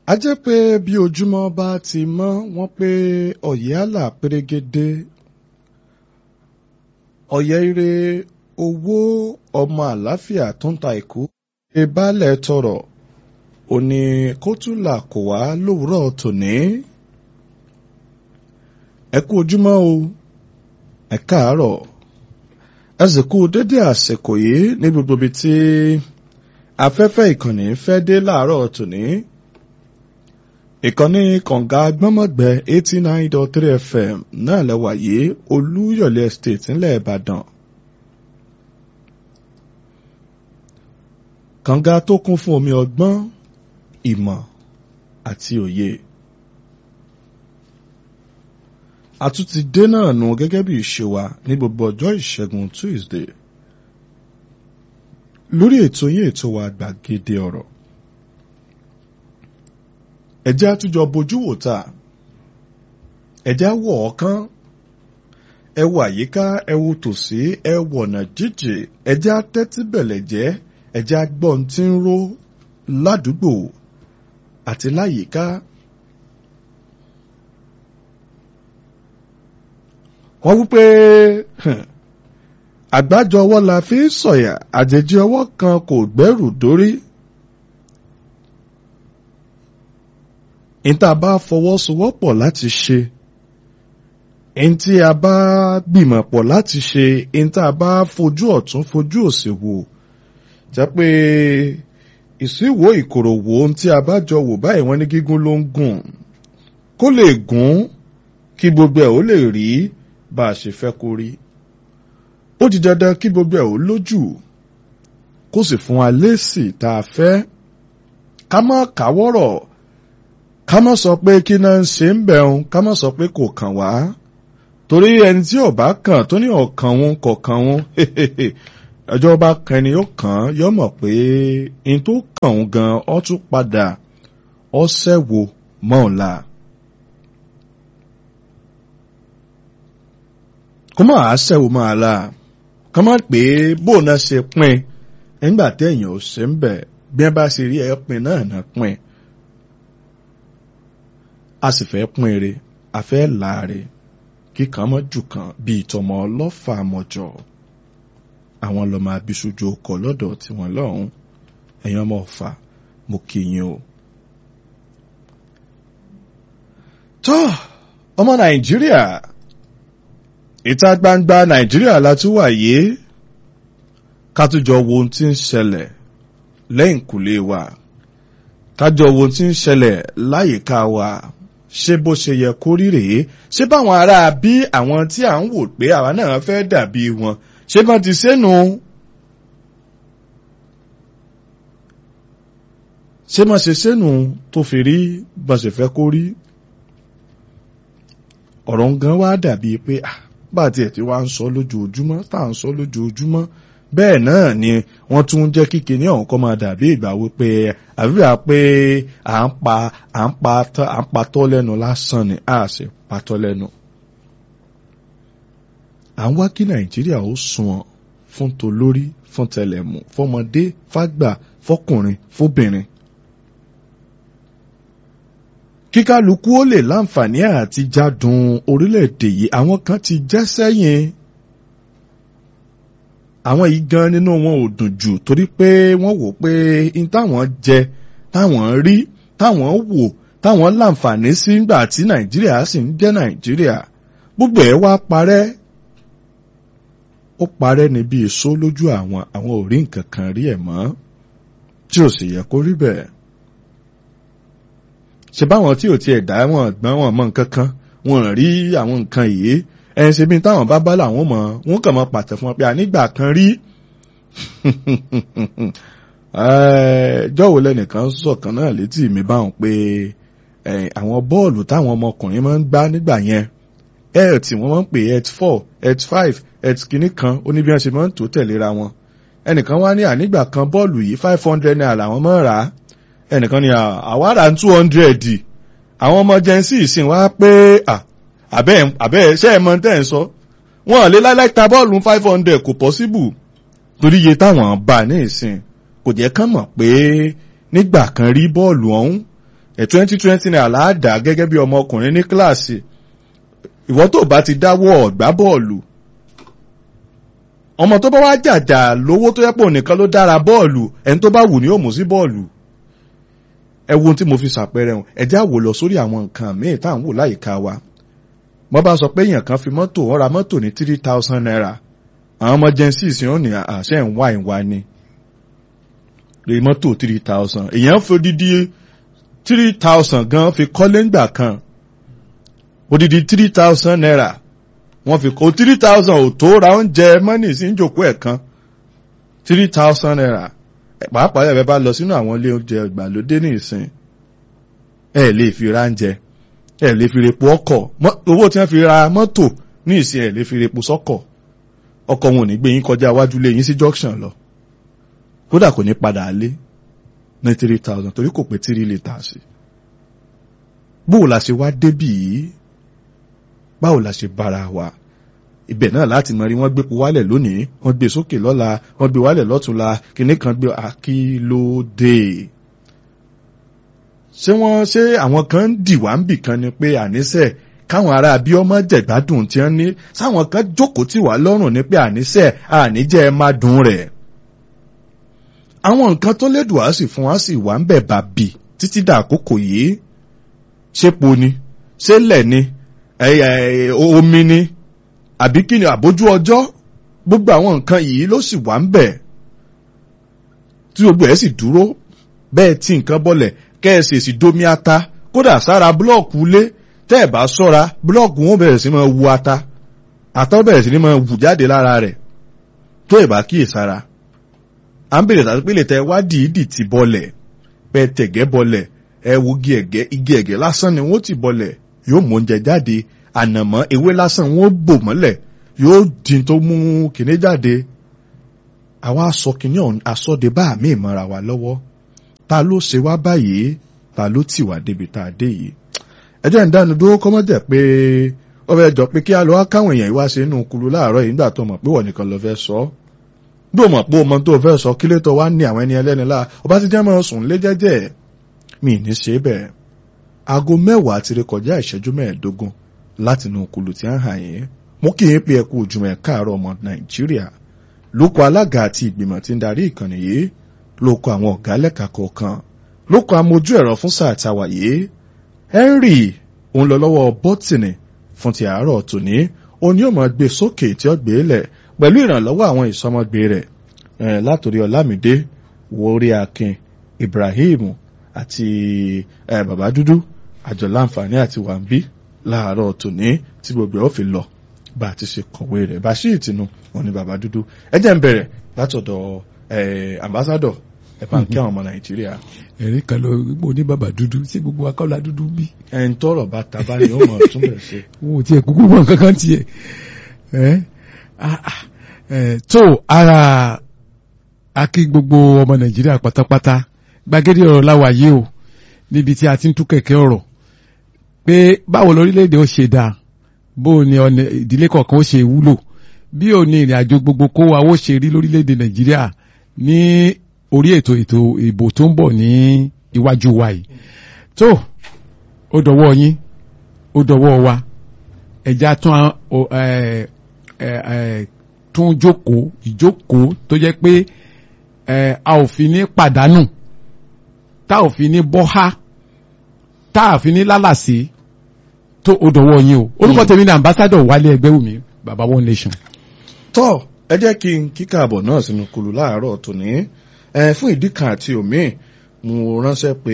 a jẹ́ pé bí ojúmọ́ bá ti mọ́ wọ́n pé ọ̀yẹ́ àlà pérégedé ọ̀yẹ́ ire owó ọmọ àlàáfíà tó ń ta ìkú ṣe baálẹ̀ tọrọ òní kótólà kò wá lówùúrọ̀ tòní ẹ kú ojúmọ́ o ẹ káàárọ̀ ẹ sì kú dédé àsìkò yìí ní gbogbo ibi tí afẹ́fẹ́ ìkànnì fẹ́ dé láàárọ̀ tòní ìkànnì kànga gbọ́mọ̀gbẹ́ eighty nine dot three fm náà lẹ́wà yìí olúyọ̀lé estate ńlẹ̀ ìbàdàn. kànga tó kún fún omi ọgbọ́n ìmọ̀ àti òye. àtúntì dé náà nù gẹ́gẹ́ bí ìṣe wa ní gbogbo ọjọ́ ìṣẹ́gun tuesday lórí ètò yín ètò wa gbàgede ọ̀rọ̀ ẹ̀jẹ̀ àtújọ bojú wò ta ẹ̀jẹ̀ wọ̀ ọ̀kan ẹ wo àyíká ẹ wo tòsí ẹ wọ̀nà jíjì ẹ̀jẹ̀ atẹ́tí bẹ̀lẹ̀ jẹ́ ẹ̀jẹ̀ agbọ́n tí ń ró ládùúgbò àti láyìíká. wọ́n wípé àgbájọ ọwọ́ la fi ń sọ̀yà àjèjì ọwọ́ kan kò gbẹ́rù dórí. ìta bá fọwọ́sowọ́pọ̀ láti ṣe ìntí a bá gbìmọ̀ pọ̀ láti ṣe ìta bá fojú ọ̀tún fojú òsì wò jẹ́ pé ìsíwò ìkòròwò ohun tí a bá jọ wò báyìí wọ́n ní gígùn ló ń gùn kó lè gùn kí gbogbo ẹ̀ ó lè rí bá a ṣe fẹ́ kó rí ó di dandan kí gbogbo ẹ̀ ó lójú kó sì fún wa lésì tá a fẹ́ ká má káwọ́rọ̀ ká má sọ pé kí náà ń ṣe ń bẹ̀rùn ká má sọ pé kò kàn wá torí ẹni tí ò bá kàn tó ní ọ̀kan òun kọ̀ọ̀kan òun ọjọ́ bá kan ẹni ó kàn án yọ mọ̀ pé in tó kàn òun gan ọ́ tún padà ọ́ sẹ́wò mọ́ ọ̀la. kó má a sẹ́wò mọ́ ọ̀la ká má pé bóun náà ṣe pín nígbà téèyàn ò ṣe ń bẹ̀ bí wọ́n bá ṣe rí ẹ pín náà náà pín a sì fẹ́ pín ire a fẹ́ láàre kíkan mọ́ jù kan bíi tọmọ ọlọ́fà mọ́jọ àwọn lọ́mọ abisojú ọkọ̀ lọ́dọ̀ tiwọn lọ́hùn ẹ̀yin ọmọ ọ̀fà mo kí yín o. tọ́ ọmọ nàìjíríà ìta gbangba nàìjíríà la tún wà yìí ká tún jọ wo ohun tí ń ṣẹlẹ̀ lẹ́yìn kùlé wa ká jọ wo ohun tí ń ṣẹlẹ̀ láyìíká wa ṣé bó ṣe yẹ kó rí rèé ṣé báwọn ará bí àwọn tí à ń wò pé àwa náà fẹ́ dàbí wọn ṣé bá ti sẹ́nu ṣé má ṣe sẹ́nu tó fi rí bá ṣe fẹ́ kó rí ọ̀rọ̀ gan wá dàbí pé bá tiẹ̀ tí wá ń sọ lójoojúmọ́ tá à ń sọ lójoojúmọ́ bẹ́ẹ̀ náà ni wọ́n tún jẹ́ kíkẹ́ ní ọ̀hún kọ́ máa dàbí ìgbà wípé àbíbà pé à ń pa à ń pa à ń patọ́ lẹ́nu lásán ni a sì patọ́ lẹ́nu. à ń wá kí nàìjíríà ó sunwọ̀n fún tolórí fún tẹlẹ̀mù fọmọdé fágbà fọkùnrin fóbìnrin. kíkálukú ó lè láǹfààní àti jádùn orílẹ̀-èdè yìí àwọn kan ti jẹ́ sẹ́yìn àwọn yìí gan nínú wọn ò dùn jù torí pé wọ́n wò pé n táwọn jẹ táwọn rí táwọn wò táwọn láǹfààní sí ńgbà tí nàìjíríà sì ń jẹ́ nàìjíríà gbogbo ẹ̀ wá parẹ́ ó parẹ́ níbi èso lójú àwọn àwọn ò rí nǹkan kan rí ẹ̀ mọ́ tí ò sì yẹ kó rí bẹ́ẹ̀ ṣe báwọn tí ò tiẹ̀ dá wọn gbọ́n wọn mọ nǹkan kan wọn rí àwọn nǹkan yìí ẹn ṣe bí táwọn bá bá làwọn mọ wọn kàn mọ pàtẹ fún wọn pé ànígbà kan rí jọ́wọ́ lẹ́nìkan sọ̀kan náà létí mi báwọn pé àwọn bọ́ọ̀lù táwọn ọmọkùnrin máa ń gbá nígbà yẹn health wọ́n máa ń pè health four health five health kìíní kan ó ní bí wọ́n ṣe máa ń tó tẹ̀léra wọn ẹnìkan wá ní ànígbà kan bọ́ọ̀lù yìí five hundred naira làwọn máa ń rà á ẹnìkan ní àwárà two hundred àwọn ọmọ jẹ́nsì ìsìn wá pé àbẹ́ àbẹ́ ṣé ẹ mọ tẹ́ ẹ̀ ń sọ wọn lè láíláí ta bọ́ọ̀lù five hundred kò possible torí iye táwọn bá ní ìsìn kò jẹ́ kán mọ̀ pé nígbà kan rí bọ́ọ̀lù ọ̀hún ẹ̀ twenty twenty naira láàdá gẹ́gẹ́ bí ọmọkùnrin ní kíláàsì ìwọ tó bá ti dáwọ́ ọ̀gbá bọ́ọ̀lù ọmọ tó bá wá jàjà lówó tó yẹ pé ònìkan ló dára bọ́ọ̀lù ẹni tó bá wù ní ó mú sí bọ́ọ̀lù ẹ wo ohun tí mo fi ṣàpẹẹrẹ hàn ẹ já wò lọ sórí àwọn nǹkan míì tá à ń wò láyìíká wa mo bá sọ pé èèyàn kan fi mọ́tò ó ra mọ́tò ní three thousand naira àwọn ọmọ gen six yóò ní àṣẹ ń wá ìwá ni rí mọ́tò three thousand èèyàn fi odidi three thousand gan fi kọ́lé ńgbà kan odidi three thousand naira wọ́n fi kó three thousand ò tó ra oúnjẹ mọ́nì sí ìjòkó ẹ̀ kan three thousand naira pàápàá ẹ̀ bá lọ sínú àwọn ilé oúnjẹ ìgbàlódé ní ìsìn ẹ̀ lè fi ra oúnjẹ ẹ̀ lè fi repo ọkọ̀ owó tí wọ́n fi ra mọ́tò ní ìsìn ẹ̀ lè fi repo sọ́kọ̀ ọkọ̀ wọn ò ní gbé yín kọjá iwájú lé yín sí junction lọ kódà kò ní padà lé ní three thousand torí kò pé three litres bóò la ṣe wá débì yìí báwo la ṣe bára wa ibẹ̀ náà láti mọ̀ rí wọ́n gbé wálẹ̀ lónìí wọ́n gbé sókè lọ́la wọ́n gbé wálẹ̀ lọ́túnla kìnní kan gbé akílódé ṣé wọ́n ṣé àwọn kan ń dì wá ń bì kan ni pé àníṣe káwọn ará bí ọmọ jẹ̀gbádùn tí wọ́n ní sáwọn kan jókòó tì wá lọ́rùn ní pé àníṣe àníjẹ́ ẹ má dùn rẹ̀ àwọn nǹkan tó lédùn á sì fún wa sì wà ń bẹ̀ bàbì títí dà àkókò yìí ṣépo ni ṣé lẹ̀ ni omi ni àbí kí ni àbójú ọjọ́ gbogbo àwọn nǹkan yìí ló sì wà ń bẹ̀ tí gbogbo ẹ̀ sì dúró bẹ́ẹ̀ tí nǹkan bọ́lẹ̀ kẹ́ẹ̀sì sì domi ata kódà sára búlọ́ọ̀kù lé tẹ́ ẹ̀ bá sọ́ra búlọ́ọ̀kù wọn bẹ̀rẹ̀ sí máa wu ata àtọ́ bẹ̀rẹ̀ sí ní máa wù jáde lára rẹ̀ tó ẹ̀ bá kíyè sára à ń bèrè tàbí pélé tẹ wá dìídì ti bọ́lẹ̀ pẹ́ tẹ̀gẹ́ bọ́lẹ̀ ẹ wo igi ẹ̀gẹ́ igi ẹ̀gẹ́ lásán ni wọ́n ti bọ́lẹ̀ yóò mú oúnjẹ jáde ànàmọ́ ewé lásán wọ́n bò mọ́lẹ̀ yóò di tó mú kinní jáde àwa aṣọ kinní ọ̀hún aṣọ́de bá àmì ìmọ̀ra wa lọ́wọ́ ta ló ṣe wá báyìí ta ló tì wá débi tá a dé yìí ẹjẹ́ ń dánu dúró kọ́mọ́dẹ̀ pé ó fẹ́ jọ pé kí á lọ wá káwọn èèyàn wá ṣe inú kulu láàárọ̀ yìí nígbà tó mọ̀ pé wọ́n nìkan lọ fẹ́ sọ bí o mọ̀ pé o mọ̀ tó fẹ́ sọ kí lè tó wá ní àwọn ẹni ẹlẹ́ni láà ọba ti jẹ́ mọ́ sùn lé jẹ́jẹ́ mi ní ṣe bẹ́ẹ̀ aago mẹ́wàá ti rékọjá ìṣẹ́jú mẹ́ẹ̀ẹ́dógún láti inú kulu tí a ń hàn yín mú kí n pe ẹkú ojúmọ́ ẹ̀ káàárọ̀ ọmọ nàìjíríà lóko alága àti ìgbìmọ̀ tí ń darí ìkànnì yìí lóko àwọn ọ̀gá lẹ́ka kọ̀ọ̀kan lóko amójú ẹ̀rọ fún sáà táwa yìí henry òun lọ lọ́wọ́ bọ́tìnì fún ti àárọ̀ tòní òun yóò máa gbé sókè tí ó gbé lẹ̀ pẹ̀lú ìrànlọ́wọ́ àwọn ìsọmọgbé rẹ̀ látòrí ọlámídé wórí akin ibrahim àti bàbá dúdú àjọ láǹfààní àti wàǹbí láàárọ̀ tòní tí gbogbo ẹ̀ ó fi lọ bá a ti ṣe kọ̀wé rẹ̀ bashir tinu wọn ni bàbá dúdú ẹ jẹ́ ń bẹ̀rẹ̀ látọ̀dọ̀ ambassadọ̀ ẹ bá ń kí àwọn ọmọ nàìjíríà. ẹ̀rí kan lọ gbogbo ní bàbá dúdú sí gbogbo akọ́lá dúdú bí. ẹ̀ ń tọrọ bá taba ni ó mọ̀ tún bẹ̀rẹ̀ ṣe. wọn ò tiẹ̀ kúkú mọ̀ kankan tiẹ̀ tó ara akí gbogbo ọmọ nàìjíríà pátápátá gbàgede ọ̀rọ̀ láwa yìí o níbi tí a ti ń tú kẹ̀kẹ́ ọ̀rọ̀ pé báwo lórílẹ̀‐èdè ó ṣe dáa bó ni ọ̀nà ìdílé kọ̀ọ̀kan ó ṣe wúlò bí ò ní ìrìn àjò gbogbo kó wa ó ṣe rí lórílẹ̀‐èdè nàìjíríà ní orí ètò ètò ìbò tó ń bọ̀ ní iwájú wa yìí tó ó dọwọ́ yín ó dọwọ́ wa ẹ̀já tún tún jókòó ìjókòó tó jẹ́ pé a ò fi ní pàdánù tá ò fi ní bọ́há tá a fi ní lálàsí tó o dọ̀wọ́ yín o orúkọ tèmi ní ambassador wálé ẹgbẹ́wùmí baba one nation. tọ́ ẹ jẹ́ kí n kíkà àbọ̀ náà sínú kulu láàárọ̀ tòní fún ìdí kan àti òmíì mo ránṣẹ́ pé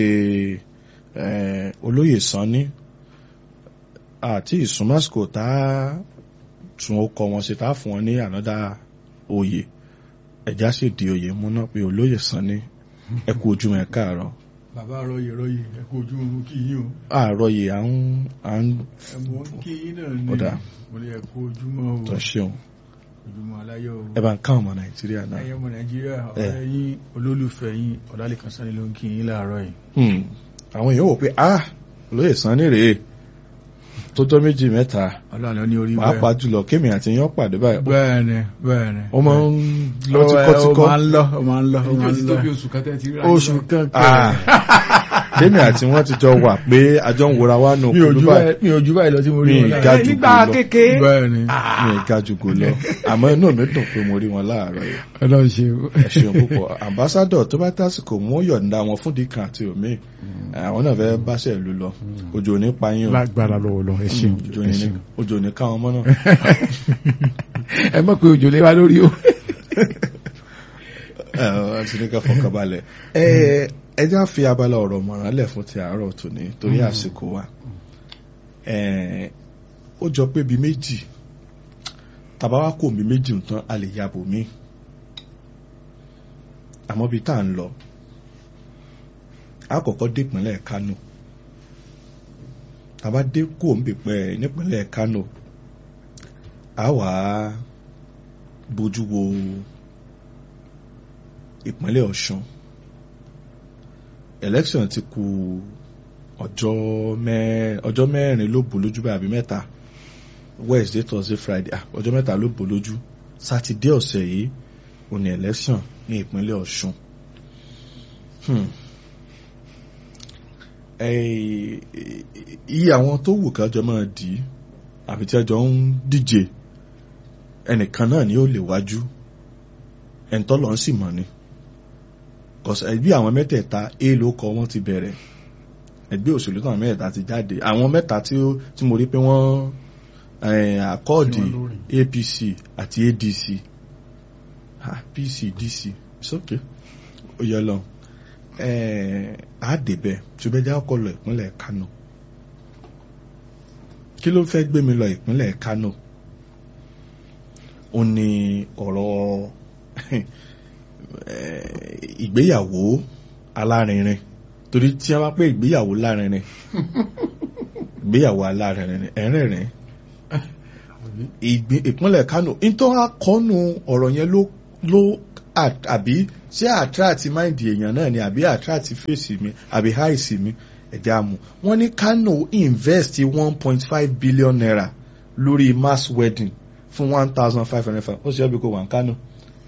olóyè sanni àti ìsúnmọ́sìkò tá a tún ó kọ wọn sí tá a fún wọn ní ànádà oyè ẹ̀já sì di oyè mú náà pé olóyè sanni ẹ kú ojúmọ́ ẹ káàárọ̀ bàbá rọyè rọyè ẹ kú ojú oorun kí yín o. àárọ̀ yìí à ń à ń. ẹ mọ kí yín náà ní ọ̀dà mo lè kú ojúmọ́ o tó ṣeun ojúmọ́ aláyọ̀ o. ẹ bá ń ká ọmọ nàìjíríà náà. ẹyẹ ọmọ nàìjíríà ẹ. ọ̀rẹ́ yín olólùfẹ́ yín ọ̀dàlẹ̀kan sani ló ń kí yín láàárọ̀ yìí. Hmm. àwọn èèyàn wò pé ah olóyè sanni rèé tó jọ méjì mẹ́ta ọlọ́run ní orí pàápàá jùlọ kémi àti yán pàdé báyìí bẹ́ẹ̀ni bẹ́ẹ̀ni. ó máa ń lọ Ó- tíkọ́tíkọ́ ó máa ń lọ ó máa ń lọ ó ìjọ máa ti ń tó lọ. bí oṣù kan tẹ́ ti rí oṣù kan Ah. tèmi àti wọn ti jọ wà pé àjọ ń wòra wá nù mi ò kúlú ju báyìí báyìí mi ò ju báyìí lọ tí mo rí Mi wọn ga láàárọ̀. jù nígbà lọ. kékeré bẹ́ẹ̀ ni mi ì ga jùgò lọ àmọ́ inú mi dùn pé mo rí wọn láàárọ̀ yìí ọlọ́run ṣe ẹ ṣeun púpọ̀ ambassadọ̀ tó bá tásìkò mú yọ̀ǹda wọn fún dìkan àti omi àwọn náà fẹ́ báṣẹ̀ ìlú lọ òjò ní payín o lágbára lọ́wọ́ lọ ẹ ṣeun òjò ẹ ní ṣeun òjò ní káwọn ọmọ náà ẹ mọ̀ pé òjò lé wa lórí o. ẹ ẹ ti ní ká fọkàn balẹ̀ ẹ ẹ já fi abala ọ̀rọ̀ mọ̀ràn lẹ̀ fún ti àárọ̀ tòní torí àsìkò wa ẹ ó jọ pé bíi méjì tàbá wá kò mí méjì nǹkan a lè yàbò mí àmọ́ bíi tá à ń lọ a kọ́kọ́ dé ìpínlẹ̀ Kánò tàbá dé kò ń bèpẹ́ nípínlẹ̀ Kánò a wà á bójú wo ìpínlẹ̀ Ọ̀ṣun election ti kù ọjọ́ mẹ́ ọjọ́ mẹ́rin ló bò lójú báyìí àbí mẹ́ta Wednesday Thursday Friday ah ọjọ́ mẹ́ta ló bò lójú sátidé ọ̀sẹ̀ yìí ò ní election ní ìpínlẹ̀ Ọ̀ṣun hmm. Eh, iye àwọn tó wù kájọ máa dì í àbí tí ẹjọ́ ń díje ẹnìkan náà ni ó lè wájú ẹ̀ńtọ́lọ́ ń sì mọ̀ ni kọ̀sẹ̀ ẹgbẹ́ àwọn mẹ́tẹ̀ẹ̀ta a ló kọ wọ́n ti bẹ̀rẹ̀ ẹgbẹ́ òṣèlú náà mẹ́tẹ̀ẹ̀ta ti jáde àwọn mẹ́ta tí ó tí mo rí pé wọ́n eh, àkọọ́dì Tí wọ́n lórí. APC àti ADC ah, PC DC it's okay ó yẹ lọ àádébẹ̀ ṣùgbẹ́jà ọkọ̀ lọ ìpínlẹ̀ Kánò kí ló fẹ́ gbé mi lọ ìpínlẹ̀ Kánò ó ní ọ̀rọ̀ eh, ìgbéyàwó alárinrin torí tí a bá pé ìgbéyàwó lárinrin ìgbéyàwó alárinrin ẹ̀rìnrìn ìgbín- ìpínlẹ̀ Kánò nítorí akọ́nù ọ̀rọ̀ yẹn ló ló à- àbí ṣé àtúràtì máìndì èèyàn náà ni àbí àtúràtì fèsì mi àbí háìsì mi ẹ̀jẹ̀ àmú wọ́n ní Kánò invest one point five billion naira lórí mass wedding fún one thousand five hundred five ó ṣe é bí kò wà ní Kánò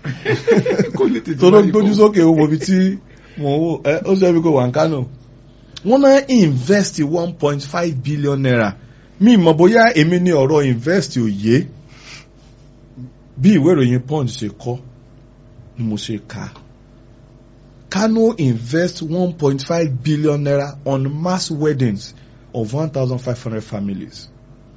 tó ló gbójú sókè owó bí tí mo wò ẹ ó ṣe é bí kò wà ní Kánò wọ́n náà invest one point five billion naira mi mọ̀ bóyá èmi ní ọ̀rọ̀ invest òye bí ìwé ìròyìn Punch ṣe kọ ni mo ṣe kà á Kano invest one point five billion naira on mass weddings of one thousand five hundred families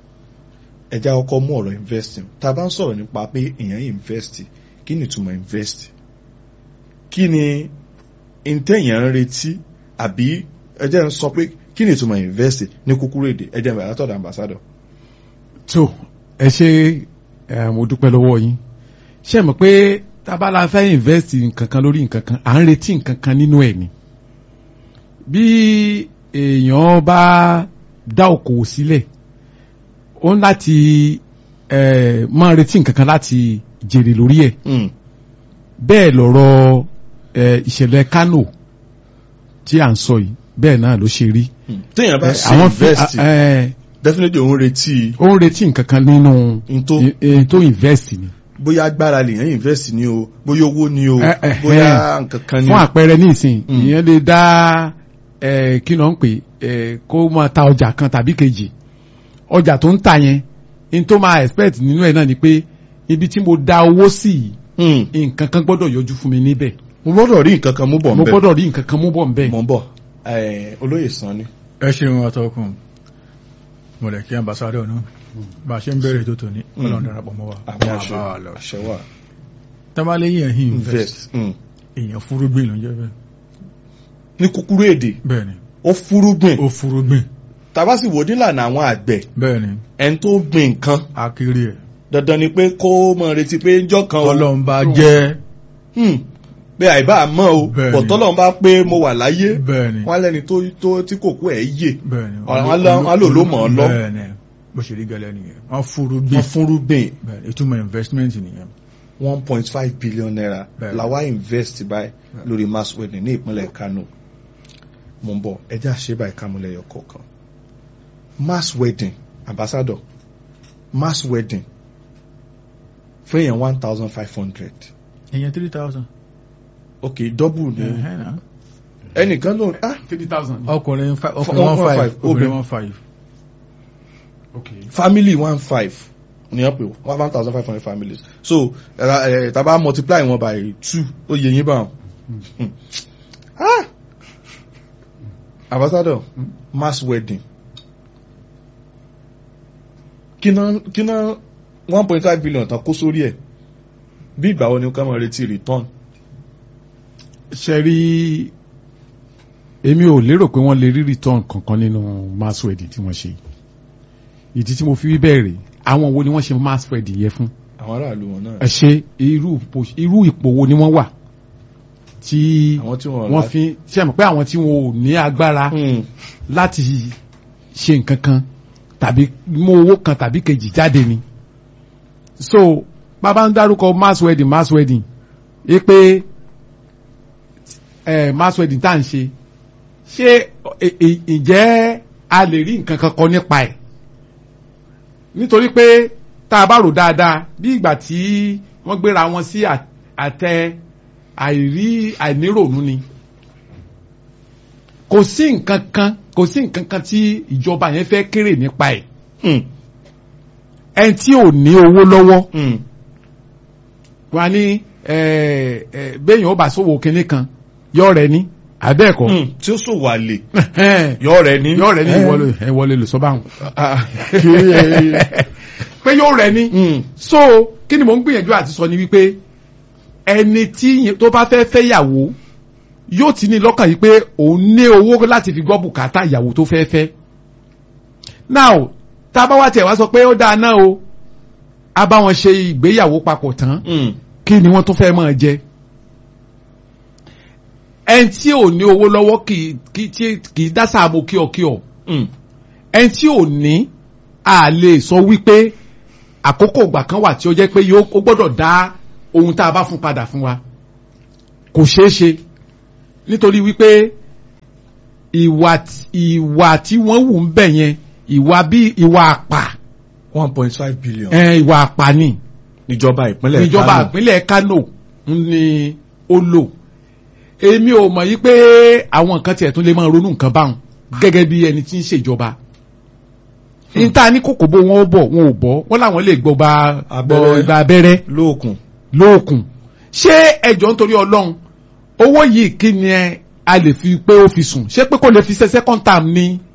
ẹja ọkọ mú ọ̀rọ̀ investing tá a bá ń sọ̀rọ̀ nípa pé èèyàn invest kí ni ìtumọ̀ invest kí ni intẹ̀yàn ń retí àbí ẹjẹ́ ń sọ pé kí ni ìtumọ̀ invest ní kúkúrú èdè ẹjẹ́ ń bẹ̀rẹ̀ látọ̀dọ̀ ambassador. tó ẹ ṣe ẹ mo dúpẹ́ lọ́wọ́ yín ṣe mọ̀ pé tábàlà fẹ́ invest nǹkan kan lórí nǹkan kan à ń retí nǹkan kan nínú ẹ̀ ni bí èèyàn bá dá okòwò sílẹ̀ ó ń láti ẹ máa retí nǹkan kan láti jèrè lórí ẹ̀ Mm. bẹ́ẹ̀ lọ̀rọ̀ ẹ ìṣẹ̀lẹ̀ Kánò tí à ń sọ yìí bẹ́ẹ̀ náà ló ṣe rí Mm. téèyàn bá Ẹ, ṣe fi- invest ẹ, definitely òun retí ó ń retí nǹkan kan nínú n tó ẹ, ẹ, tó invest ni. bóyá agbára lèèyàn invest ní o bóyá owó ní o Ẹ, ẹ, bóyá nǹkan kan ní fún o. àpẹẹrẹ nísìn Mm. ìyẹn lè dá ẹ kí ló ń pè ẹ kó máa ta ọjà kan tàbí kejì ọjà tó ń tà yẹn in tó máa expect nínú ẹ náà ni pé ibi tí mo dá owó sí Mm. yìí nǹkan kan gbọ́dọ̀ yọjú fún mi níbẹ̀ mo gbọ́dọ̀ rí nǹkan kan mú bọ̀ mo nbẹ̀ gbọ́dọ̀ rí nǹkan kan mú bọ̀ nbẹ̀. mọ̀ ń bọ̀ Eh, olóyè sàn ni. ẹ ṣeun atọ́kùn mo lè kí ambassadọ náà bá a ṣe ń bẹ̀rẹ̀ tó tòní Mm. ọlọ́run darapọ̀ mọ́ wa àmì Máa àṣẹ bá wa lọ. àṣẹ wà tábàlẹ́yìn ẹ̀hìn invest invest Mm. èèyàn fúrúgbìn ló ń jẹ́ bẹ́ẹ̀ ní kúkúrú èdè bẹ́ẹ̀ ni ó fúrúgbìn ó fúrúgbìn tàbá sì wò nílànà àwọn àgbẹ̀ bẹ́ẹ̀ ni ẹni tó gbìn nǹkan akiri ẹ̀ dandan ni pé kó mọ̀ retí pé ńjọ́ kan o ọlọ́run bá jẹ́ Hmm. pé àìbá mọ́ o Bẹ́ẹ̀ni. bọ̀tọ́lọ́run bá pé mo wà láyé bẹ́ẹ̀ ni wọ́n lẹ́ni tó tó tí kò kú ẹ̀ yè bẹ́ẹ̀ ni Wọ́n lọ- wọ́n lò ló mọ̀ ọ́ lọ. bẹ́ẹ̀ ni bó ṣe rí gẹ́lẹ́ nìyẹn wọ́n fúrúgbìn wọ́n fúnrúgbìn bẹ́ẹ̀ ni ìtumọ̀ investment nìyẹn one point five billion naira Bẹ́ẹ̀ni. làwa invest báyìí Bẹ́ẹ̀ni. lórí mass wedding ní ìpínlẹ̀ Kano mo ń bọ̀ ẹjẹ́ àṣebà ìkàmúlẹ̀yọ kọ̀ọ̀kan mass wedding ambassador mass wedding fún èèyàn one thousand five hundred èèyàn three thousand ok double ní ẹnìkan ló ah three thousand. ọkùnrin fi- One- ọkùnrin one one five five, obìnrin obìnrin. one five. okay. family one five ní ọ̀pẹ̀ one thousand five hundred families so ẹ̀ra- ẹ̀ tàbá multiply wọn by two ó yẹ yín báwọn. ah ambassador mass wedding kíná kíná one point five billion tán kó sórí ẹ̀ bí ìgbà wo ni ká máa retí return. ṣe rí èmi ò lérò pé wọ́n lè rí return kankan nínú mass wedding tí wọ́n ṣe ìdí tí mo fi wí bẹ́ẹ̀ rèé àwọn wo ni wọ́n ṣe mass wedding yẹn fún àwọn aráàlú wọn náà ẹ ṣe irú ipò- irú ipò wo ni wọ́n wà tí àwọn tí wọn wọ́n fi ṣe mọ̀ pé àwọn tí wọn ò ní agbára Hmm. láti ṣe nǹkan kan tàbí mú owó kan tàbí kejì jáde ni so bàbá ń dárúkọ mass wedding mass wedding é pé ẹ mass wedding tá à ń ṣe ṣé ẹ- ẹ- ǹjẹ́ a lè rí nǹkan kan kọ nípa ẹ̀ nítorí pé tá a bá rò dáadáa bí ìgbà tí wọ́n gbéra wọn sí à- àtẹ àìrí àìníròònú ni kò sí nǹkan kan kò sí nǹkan kan tí ìjọba yẹn fẹ́ kéré nípa ẹ̀ Hmm. ẹni tí ò ní owó lọ́wọ́ Hmm. wọn á ní ẹ, ẹ, béèyàn ó bá sówó kinní kan yọ rẹ ní abẹ́ẹ̀kọ́ Hmm. tí ó sòwò àlè yọ rẹ ní. yọ rẹ ní Eh. ìwọlé ẹ wọlé lè sọ báwọn Ah. pé yóò rẹ ní Hmm. so kí ni mò ń gbìyànjú àti sọ ni wípé ẹni tí yẹn- tó bá fẹ́ fẹ́ yàwó yóò ti ní lọ́kàn yìí pé òun ní owó láti fi gbọ́ bùkátà ìyàwó tó fẹ́ fẹ́ now tá a bá wá tẹ̀ wá sọ pé ó dáa náà o a bá wọn ṣe ìgbéyàwó papọ̀ tán Hmm. kí ni wọ́n tó fẹ́ máa jẹ ẹni tí ò ní owó lọ́wọ́ kì í- kì í tí- kì í dá sáàmù kíọ̀kíọ̀ Hmm. ẹni tí ò ní a lè sọ wípé àkókò ìgbà kan wà tí ó jẹ́ pé yóò ó gbọ́dọ̀ dá ohun tá a bá fún padà fún wa kò ṣeé ṣe nítorí wípé ìwà tí- ìwà tí wọ́n wù ń bẹ̀ yẹn ìwà bí ìwà àpà one point five billion. ẹ̀, ìwà àpà ni níjọba ìpínlẹ̀ ìjọba Kano. ìpínlẹ̀ Kano ni ó lò èmi ò mọ̀ yí pé àwọn nǹkan tiẹ̀ tún lè máa ronú nǹkan báwọn gẹ́gẹ́ bí ẹni tí ń ṣèjọba níta ní kòkó bó wọn ó bọ̀ wọn ò bọ̀ wọn làwọn lè gbọ́ gba Abẹ́rẹ́. gbọ́ gba abẹ́rẹ́ lóòkùn. lóòkùn ṣé ẹjọ́ nítorí ọlọ́run owó yìí kí ni ẹ a lè fi pé ó fi sùn ṣé pé kò lè fi ṣe second term ni